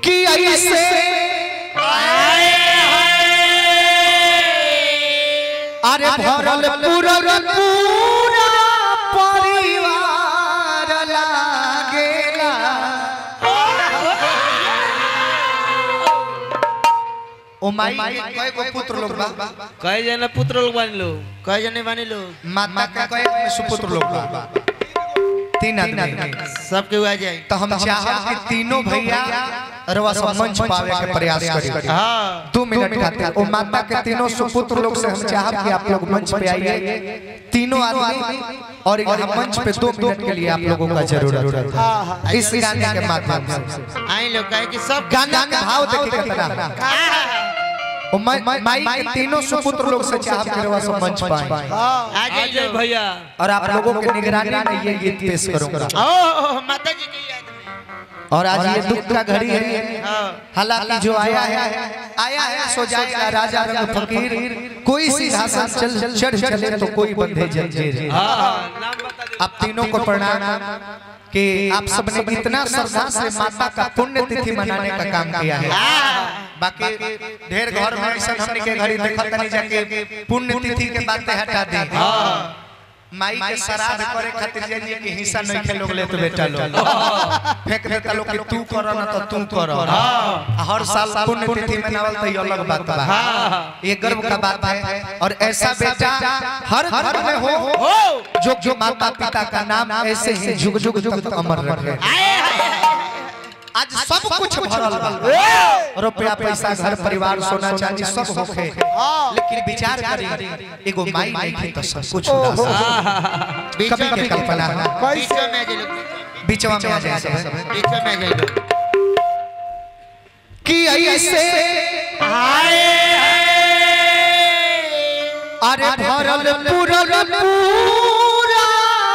कि ऐसे अरे भरल पूरल पूरा परिवार लागेला ओ माई के कय गो पुत्र लोग बा कई जना पुत्र लोग बन लो कई जने बनी लो माता के कय गो सुपुत्र लोग बा तीन आदमी सबके आ जाए तो हम चाहब कि तीनों भैया रवा सब मंच पावे के प्रयास करी हाँ दो मिनट खातिर ओ माता के तीनों सुपुत्र लोग से हम चाहब कि आप लोग मंच पे आइए तीनों आदमी और यहाँ मंच पे दो मिनट के लिए आप लोगों का जरूरत है इस गाने के माध्यम से आई लोग कहे कि सब गाना का भाव देखिए कितना ओ माई माई के तीनों सुपुत्र लोग से चाहब कि रवा सब मंच पाए आ जाए भैया और आप लोगों की निगरानी में ये गीत पेश करूंगा ओ माता जी की याद में और आज ये दुख का घड़ी है हाँ हालांकि जो आया है आया है सो जाएगा राजा रंग फकीर कोई सिंहासन चल चढ़ चले तो कोई बंधे जंजीर हाँ नाम बता दे आप तीनों को प्रणाम कि आप सबने इतना श्रद्धा से माता का पुण्य तिथि मनाने का काम किया है बाकी ढेर घर में ऐसा हमने के घड़ी देखत नहीं जाके पुण्य तिथि के बातें हटा दी माई के श्राद्ध करे खातिर जाइए कि हिस्सा नहीं खे लोग ले तो बेटा लोग फेंक देता लोग कि तू करो ना तो तू करो आ हर साल पुण्य तिथि मनावल तो ये अलग बात बा ये गर्व का बात है और ऐसा बेटा हर घर में हो जो जो माता पिता का नाम ऐसे ही जुग जुग जुग तक अमर रखे आज सब कुछ भरल बा रुपया पैसा घर परिवार सोना चांदी सब होखे लेकिन विचार करी एगो माई नहीं थी तो सब कुछ होता कभी के कल्पना बीच में आ जाए लोग बीचवा में आ जाए सब बीच में आ जाए लोग कि ऐसे अरे भरल पूरल पूरा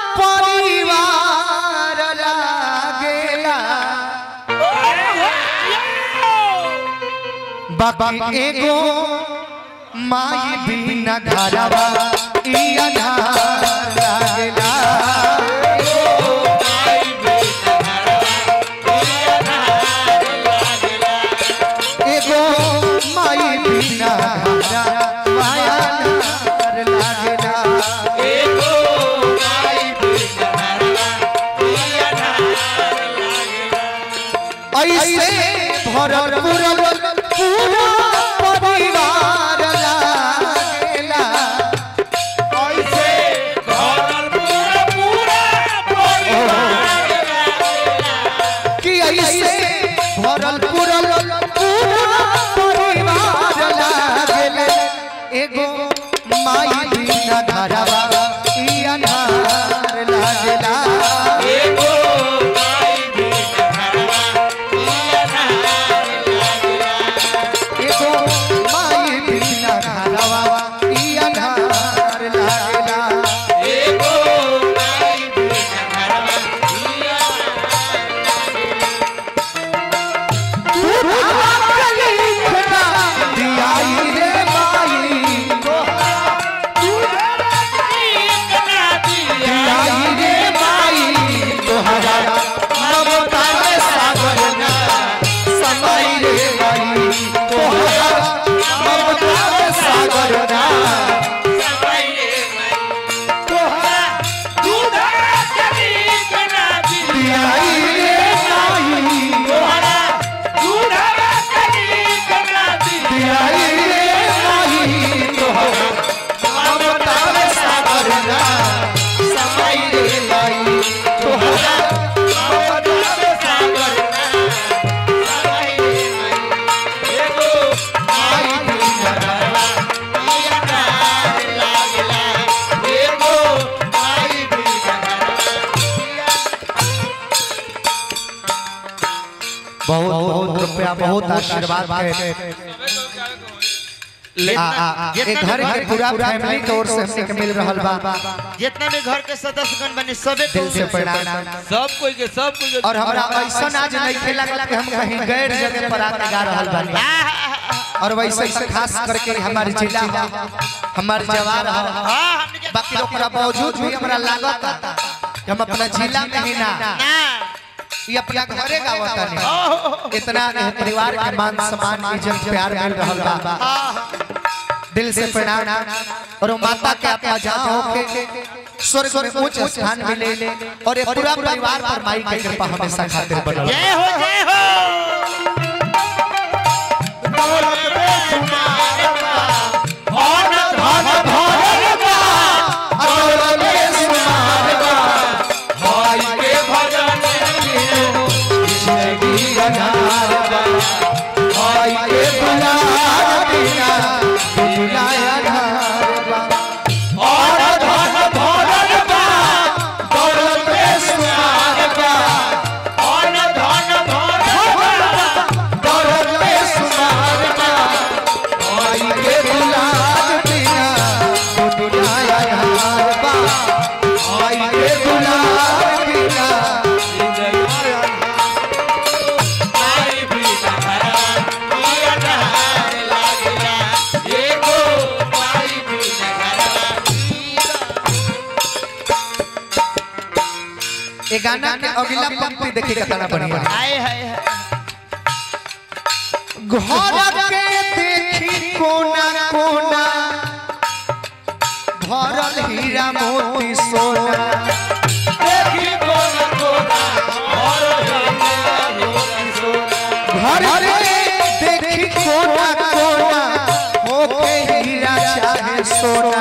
परिवार लागेला बाकी एगो माई बिना घरवा ई अनार लागेला एगो माई बिना घरवा अनार लागेला ऐसे भरल पूरल पूरा परिवार लागेला कि ऐसे भरल पूरल पूरा परिवार लागेला एगो माई बिना घरवा ई अनार लागेला एगो माई बिना घरवा ई अनार लागेला दियाई रे माई दियाई रे माई तोहरा ममता के सागर ना समाई रे माई तोहरा ममता के सागर ना दियाई रे माई दियाई रे माई तोहरा ममता के सागर ना समाई रे माई तोहरा ममता के सागर ना आई बिना घरवा बहुत बहुत रुपया बहुत आशीर्वाद के आ, आ, आ, एक घर के पूरा फैमिली की ओर से हमने के मिल रहल बा जितना भी घर के सदस्यगण बने सबे दिल से प्रणाम सब कोई के सब कोई के और हमरा ऐसा आज नहीं खेला कि हम कहीं गैर जगह पर आके गा रहल बानी और वैसे ही खास करके हमारे जिला हमारे जवार हाँ हमने के बाकी ओकरा बावजूद भी हमरा लागत कि हम अपना जिला में ही ना ना ये अपना घरे गावता नहीं इतना एह परिवार के मान सम्मान इज्जत प्यार मिल रहल बा दिल से प्रणाम और वो माता के अपना जहाँ होके स्वर्ग में उच्च स्थान मिले और ये पूरा परिवार पर माई की कृपा हमेशा खातिर बनल जय हो जय हो ये गाना के अगला पंक्ति देखी कितना बढ़िया हाय हाय हाय घर के देखी कोना कोना भरल हीरा मोती सोना घर के देखी कोना कोना होके हीरा चाहे सोना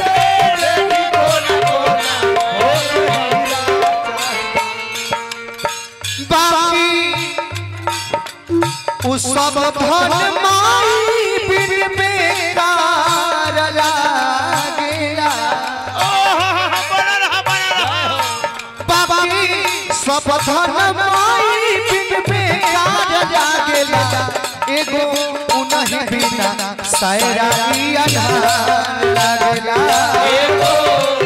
बाकी उ सब धन माई बिन बेकार लागेला बाकी सब धन माई बिन बेकार लागेला एगो उनहि बिना सायरा ई अनहार लागेला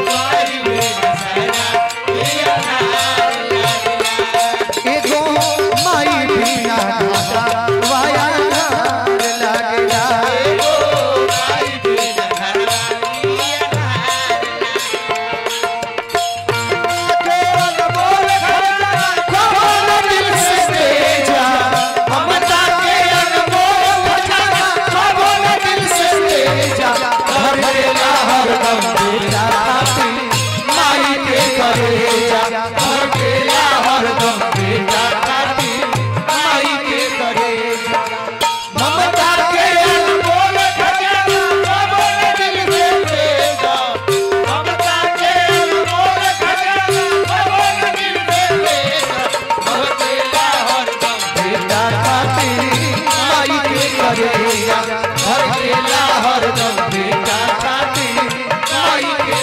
एगो माई बिना वाया अनहार लागेला कौन दिल से तेजा ममता के अनमोल खजाना कौन दिल से तेजा हर बेला हर दम बेटा खाती माई के करेजा हर बेला हर दम बेटा खाती माई के करेजा ममता के अनमोल खजाना कौन दिल से तेजा ममता के अनमोल खजाना कौन दिल से तेजा बेटा खातिर माई के करेजा हर बेला हर दम बेटा खातिर माई के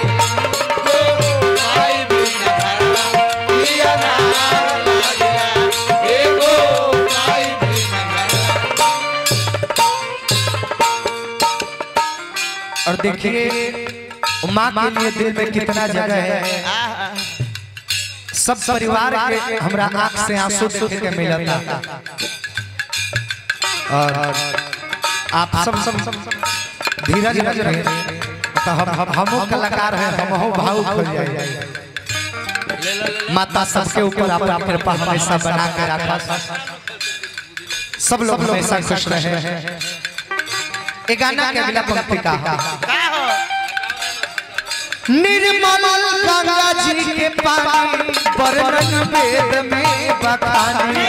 और देखिए माँ के लिए दिल में कितना जगह है सब परिवार के हमरा आंख से आंसू देख के मिलता और आप सब सब धीरज रहे तो हम हम हमो कलाकार हैं हम हो भावुक हो जाए माता सबके ऊपर अपना कृपा हमेशा बना के रखा सब लोग हमेशा खुश रहे ये गाना के अगला पंक्ति का निर्मल गंगा जी के पानी वर्णन वेद में बखानी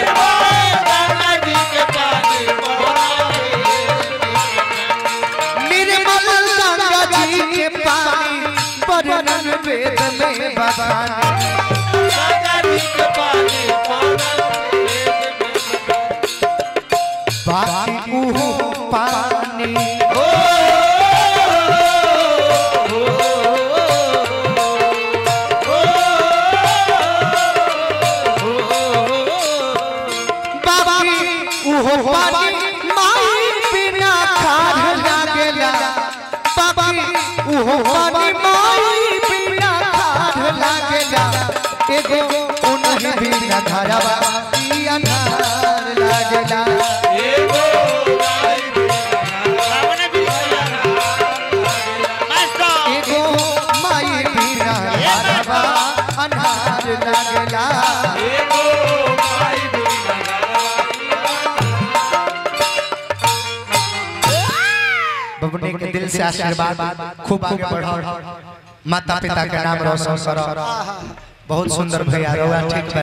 निर्मल गंगा जी के पानी वर्णन वेद में बखानी बाकी उहो पानी बाकी उहो पानी माई बिना खार लागेला बाकी उहो पानी माई बिना खार लागेला एगो उनहि बिना घरवा ई अनार लागेला एगो माई बिना घरवा अनार लागेला बबनी के दिल से आशीर्वाद खूब आगे बढ़ो माता पिता के नाम रोशन करो बहुत सुंदर भैया रहुआ ठीक बा